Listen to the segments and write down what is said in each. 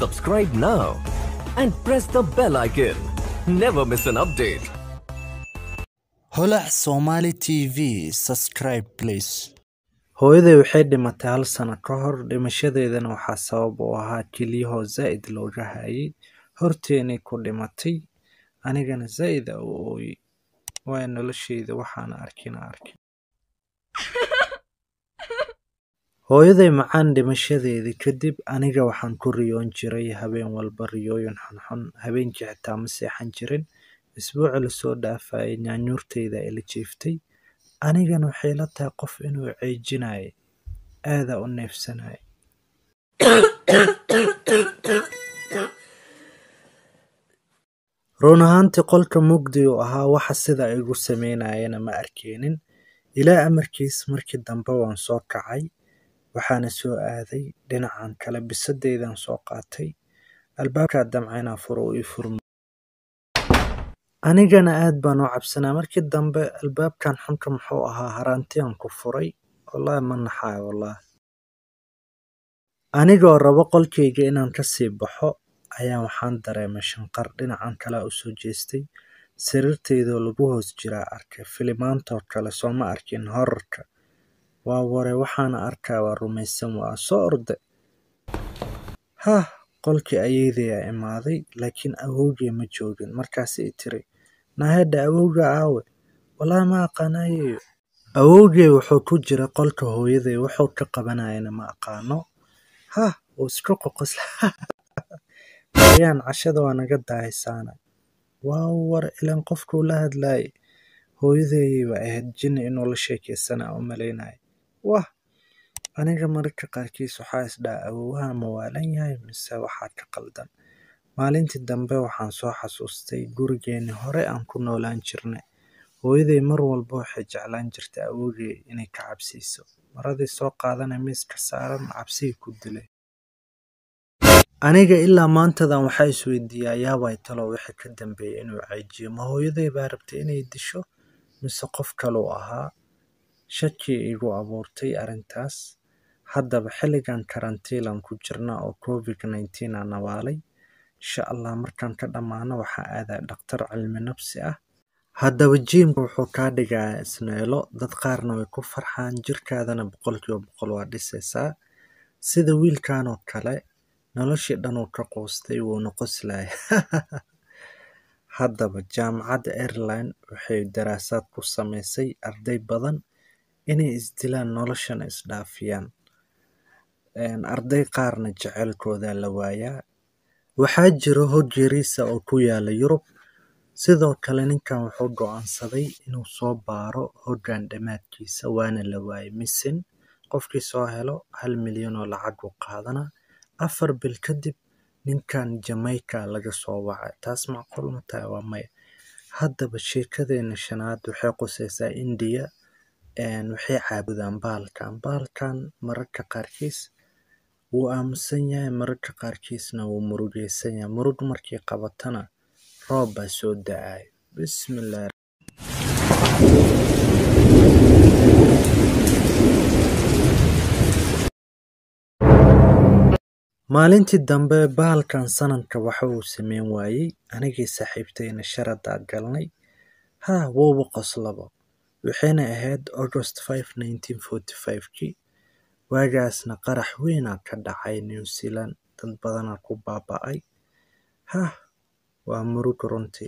Subscribe now and press the bell icon. Never miss an update. holac somali tv subscribe please hooyaday waxay dhimatay hal sano ka hor dhimashadeedana waxaa sabab u ahaa kelyahoo zaa'id looga hayay horteenay ku dhimatay anigana zaa'id a u ooyey waayo nolosheyda waxaana arkina arkin hooyaday macaan dhimashadeedii kadib aniga waxaan ku riyoon jiray habeen walba riyooyin xunxun habeenkii xitaa ma seexan jirin isbuuci lasoo dhaafayay nyaanyuurteyda ila jiiftay anigana waxay la tahay qof inuu ceejinayay aadaa u neefsanaya run ahaantii qolka mugdi uu ahaa waxa sida igu sameynayana ma arkeenin ilaa amarkiis markii dambe waan soo kacay waxaana soo aaday dhinacan kale bisadeydan soo qaatay albaabkaa damcaynaa furo uu ii furma anigana aad baan u cabsanaa markii dambe albaabkan xunka muxuu ahaa haraantiyaan ku furay wallaahi ma naxaayo wallaahi anigoo rabo qolkayga inaan kasii baxo ayaa waxaan dareemay shanqar dhinacan kale u soo jeestay sariirteydoo lagu hoos jiraa arkay filimaantoo kale sooma arkin horarka waa ware waxaana arkaa waa rumaysan waa soo orde hah qolkii ayeydayaa imaaday laakiin awowgay ma joogin markaas i tiri naahedha awowga aawe wallaahi ma aqaanayeyo awowgay wuxuu ku jira qolka hooyaday wuxuu ka qabanayana ma aqaano hah wuu iska qoqosla ayaan cashada waa naga daahisaana waa war ilan qofkuu la hadlaayay hooyadeeyayba ahayd jinni inuu la sheekaysanaa u malaynaya wah aniga mararka qaarkiis waxaa isdhaha awowaha ma waalan yahay mise waxaa ka qaldan maalintii dambe waxaan soo xasuustay gurigeenni hore aan ku noolaan jirnay hooyaday mar walba waxay jeclaan jirtay awowgay inay ka cabsiiso maradii soo qaadana miiska saaran cabsigii ku dilay aniga ilaa maantadan waxaa isweydiiyaa yaabay talo wixii ka dambeeyay inuu cayjiyo ma hooyaday baa rabtay inay disho mise qof kaluu ahaa shakii igu abuurtay arrintaas haddaba xilligan karantiilan ku jirna oo covid nineteen aa nawaalay insha allah markaan ka dhammaano waxaa aadaa dhakhtar cilmi nafsi ah haddaba jiimka wuxuu kaa dhigayaa isneelo dad qaarna way ku farxaan jirkaadana boqolkiiba boqol waa dhisaysaa sida wiilkan oo kale noloshii dhan uu ka quustay wuuna qoslaya haddaba jaamacadda airline waxay daraasaad ku samaysay arday badan inay isdilaan noloshana isdhaafiyaan arday qaarna jeceylkooda la waayaa waxaa jiro hog yariisa oo ku yaala yurub sidoo kale ninkan wuxuu go'aansaday inuu soo baaro hoggan dhammaadkiisa waana la waayay misin qofkii soo helo hal milyan oo lacag u qaadana afar bil kadib ninkan jamaica laga soo wacay taas macquul ma tahay waa maya haddaba sheekadeena shanaad waxay qusaysaa indiya waxay caabudaan bahalkan bahalkan mararka qaarkiis wuu aamusan yahay mararka qaarkiisna wuu murugaysan yahay murug markii qabatana roob baa soo da-ay bismillaah maalintii dambe bahalkan sanadka waxa uu sameyn waayey anigii saaxiibtayna sharadaa galnay haa wowba qoslabo waxayna ahayd august five nineteen forty five-kii waagaasna qarax weynaa ka dhacay new zealand dad badanaa ku baaba'ay hah waa murug runtii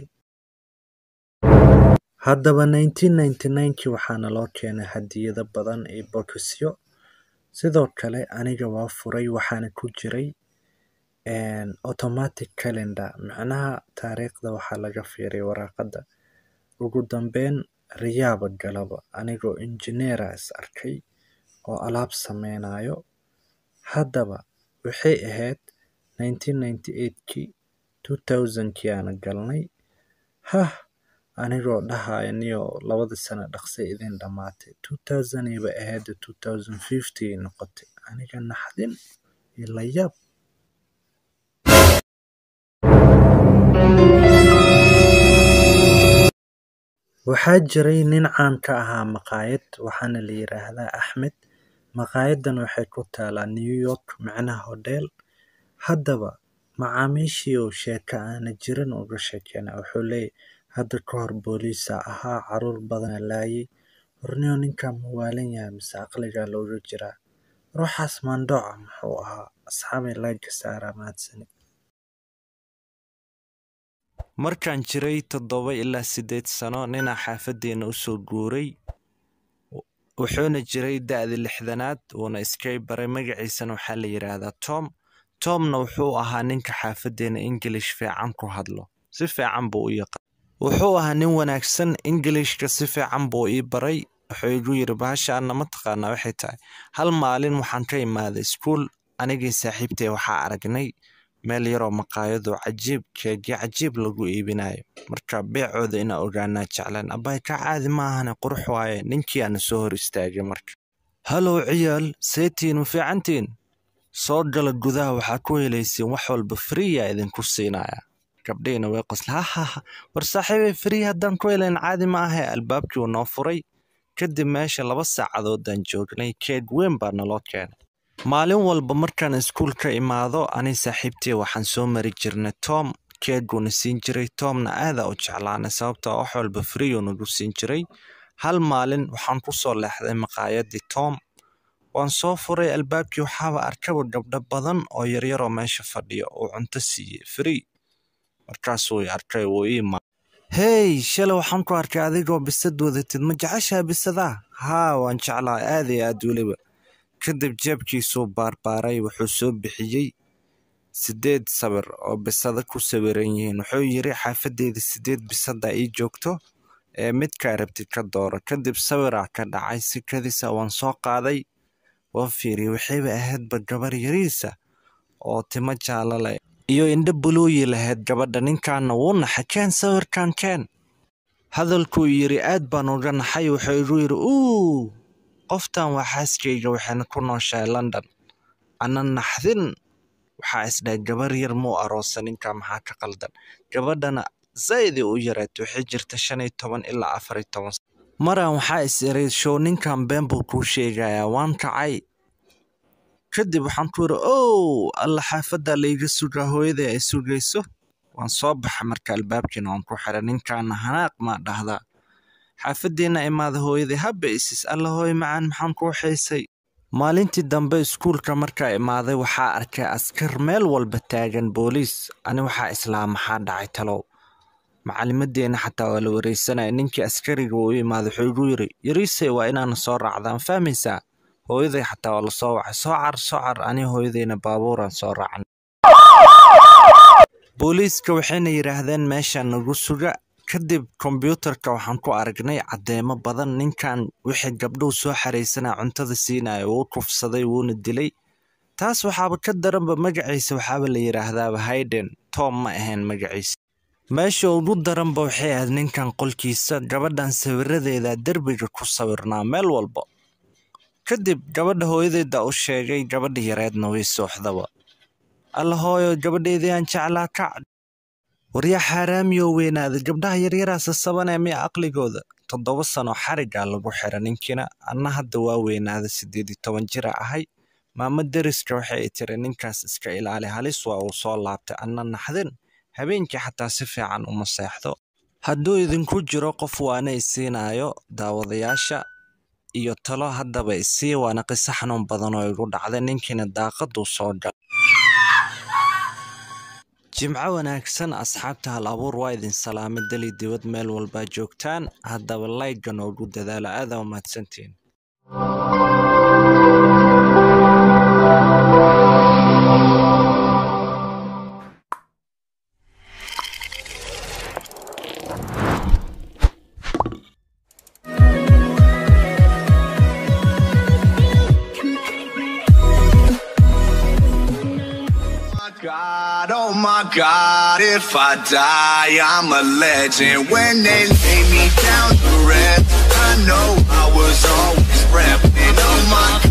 haddaba nineteen ninety nine-kii waxaana loo keenay hadiyado badan iyo bokisyo sidoo kale aniga waa furay waxaana ku jiray automatic calendar macnaha taariikhda waxaa laga fiiray waraaqadda ugu dambeyn riyaaba galaba anigoo injineera is arkay oo alaab sameynayo haddaba waxay ahayd nineteen ninety eight-kii two thousand-kii aana galnay hah anigoo dhahaya niyo labada sano dhaqsay idin dhammaatay two thousand iba ahayd two thousand fifty noqotay aniga naxdin iyo layaab waxaa jiray nin caan ka ahaa maqaayad waxaana la yiraahdaa axmed maqaayadan waxay ku taalaa new york macnaha hodheel haddaba macaamiishii uu sheeko aana jirin uga sheekeyna wuxuu leeyahy hadda ka hor booliisa ahaa caruur badana laayay horniyo ninkan mawaalan yahay mise aqligaa looga jiraa ruuxaas maandhooca muxuu ahaa asxaabay laagga saaraa mahadsanid markaan jiray toddoba ilaa siddeed sano ninaa xaafaddeena u soo guuray wuxuuna jiray da'da lixdanaad wuuna iskay baray magaciisana waxaa la yidhaahdaa tom tomna wuxuu ahaa ninka xaafaddeena ingilish fiican ku hadlo si fiican buu u yaqaan wuxuu ahaa nin wanaagsan ingilishka si fiican buu ii baray wuxuu igu yidhi bahashaanna ma taqaanaa waxay tahay hal maalin waxaan ka imaaday iskuul anigii saaxiibtay waxaa aragnay meel yaroo maqaayadoo cajiib keegyo cajiib lagu iibinayo marka beecooda inaa ogaanaa jeclaan abbay ka caadi ma ahane qurux waaye ninkii aana soo hor istaagay marka halow ciyaal seetiin ma fiicantiin soo gala gudaha waxaa ku helaysiin wax walba friya idinku siinaya gabdhihiina way qosla hahaha war saaxiibay free haddaan ku helayn caadi ma ahe albaabkii uu noo furay kadib meesha laba saacadoodaan joognay keeg weyn baa naloo keenay maalin walba markaan iskuul ka imaado ani saaxiibtey waxaan soo mari jirnay tom keeguuna siin jiray tomna aadaa u jeclaanay sababtoo wax walba friyu nagu siin jiray hal maalin waxaan ku soo leexday maqaayadii tom waan soo furay albaabkii waxaaba arkaba gabdho badan oo yaryaroo meesha fadhiya uu cunto siiyey free markaasuu i arkay wuu ii ma hey shalay waxaan ku arkay adigoo bisad wadatid ma jeceshaa bisadaa haa waan jeclaa aad iyo aad weliba kadib jeebkiisuu baarbaaray wuxuu soo bixiyey siddeed sawir oo bisada ku sawiran yihiin wuxuu yidhi xaafaddeeda siddeed bisada ii joogto ee midkaa rabtid ka dooro kadib sawiraa ka dhacay si kadisa waan soo qaaday waan fiiriyey waxayba ahaydba gabar yariisa oo timo jaalo leh iyo indho buluuyi lahayd gabadha ninkaana wuu naxay keen sawirkan keen hadalkuu yidhi aad baan uga naxay wuxuu igu yidhi uu qoftan waa xaaskayga waxayna ku nooshahay london ana naxdin waxaa isdhahay gabar yar muu aroosa ninka maxaa ka qaldan gabadhana zaydii u yareed waxay jirta shan iyo toban ilaa afar iyo toban maran waxaa is iray show ninkan been buu kuu sheegayaa waan kacay kadib waxaan ku yidhi ow alla xaafadda layga sugaa hooyaday ay sugayso waan soo baxa marka albaabkiina waan ku xiray ninkaana hanaaq maa dhahdaa xaafaddiina imaada hooyaday habba isis alla hooy macaan maxaan kuu xiisay maalintii dambe iskuulka markaa imaaday waxaa arkay askar meel walba taagan booliis ani waxaa islaa maxaa dhacay talow macalimadeenna xataa waa la wareysanaya ninkii askariga uu imaaday wuxuu igu yiri yariisey waa inaana soo raacdaan fahmaysaa hooyaday xataa waa lasoo wacay soo car soo car ani hooyadayna baabuuraan soo raacnay booliiska waxayna yidhaahdeen meesha nagu suga kadib kombyuutarka waxaan ku aragnay caddeemo badan ninkan wixii gabdhuhu soo xaraysanaa cuntada siinaya wuu kufsaday wuuna dilay taas waxaaba ka daranba magaciisa waxaaba la yidhaahdaaba hayden tom ma ahayn magaciisa meesha ugu daranba waxay ahayd ninkan qolkiisa gabadhan sawiradeeda derbiga ku sawirnaa meel walba kadib gabadha hooyadeeda u sheegay gabadha yareedna way sooxdaba alla hooyo gabadheedii aan jeclaa kac waryaa xaaraamiyoo weynaaday gabdhaha yaryaraasa sasabanee miya aqligooda toddoba sano xarigaa lagu xira ninkiina anna hadda waa weynaaday siddeed iyo toban jira ahay maamo deriska waxay i tiri ninkaas iska ilaali halis waa uu soo laabtay anna naxdin habeenkii xataa si fiican uma seexdo hadduu idinku jiro qof waana isiinaayo daawadayaasha iyo talo haddaba isii waana qiso xanuun badan oo igu dhacday ninkiina daaqaduu soo gal jimco wanaagsan asxaabta hal abuur waa idin salaamay dali dibad meel walbaa joogtaan haddaba layga noogu dadaalo aadaa umahadsantiin God, oh my God, if I die, I'm a legend. When they lay me down to rest, I know I was always repping. Oh my